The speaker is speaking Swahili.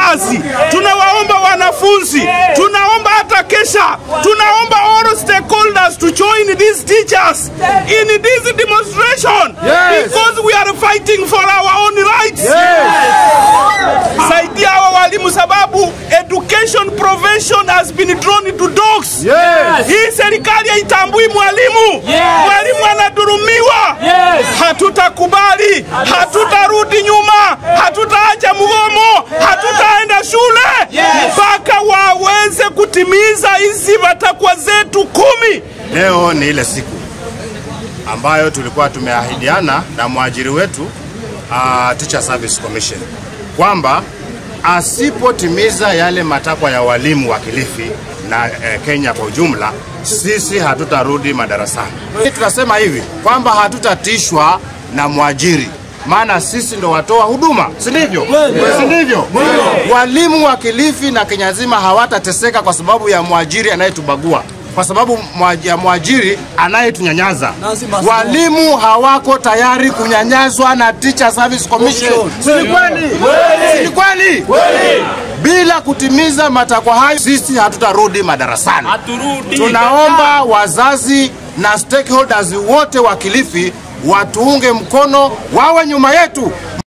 wazazi, tunawaomba wanafunzi, tunaomba hata kesha, tunaomba all stakeholders to join these teachers in this demonstration because we are fighting for our own rights. Saidia hawa walimu sababu education profession has been drawn into dogs. Hii serikali haitambui mwalimu. Mwalimu anadurumiwa. Hatutakubali, hatutarudi nyuma, hatutaacha mgomo, hatutaenda shule mpaka waweze kutimiza hizi matakwa zetu kumi. Leo ni ile siku ambayo tulikuwa tumeahidiana na mwajiri wetu uh, Teacher Service Commission kwamba asipotimiza yale matakwa ya walimu wa Kilifi na eh, Kenya kwa ujumla, sisi hatutarudi madarasani. Tunasema hivi kwamba hatutatishwa na mwajiri maana sisi ndo watoa huduma, si ndivyo? Si ndivyo? Walimu wa Kilifi na Kenya nzima hawatateseka kwa sababu ya mwajiri anayetubagua kwa sababu mwa- ya mwajiri anayetunyanyaza. Walimu hawako tayari kunyanyazwa na Teacher Service Commission. Si ni kweli? Si ni kweli? Bila kutimiza matakwa hayo, sisi hatutarudi madarasani. Tunaomba wazazi na stakeholders wote wa Kilifi watuunge mkono, wawe nyuma yetu.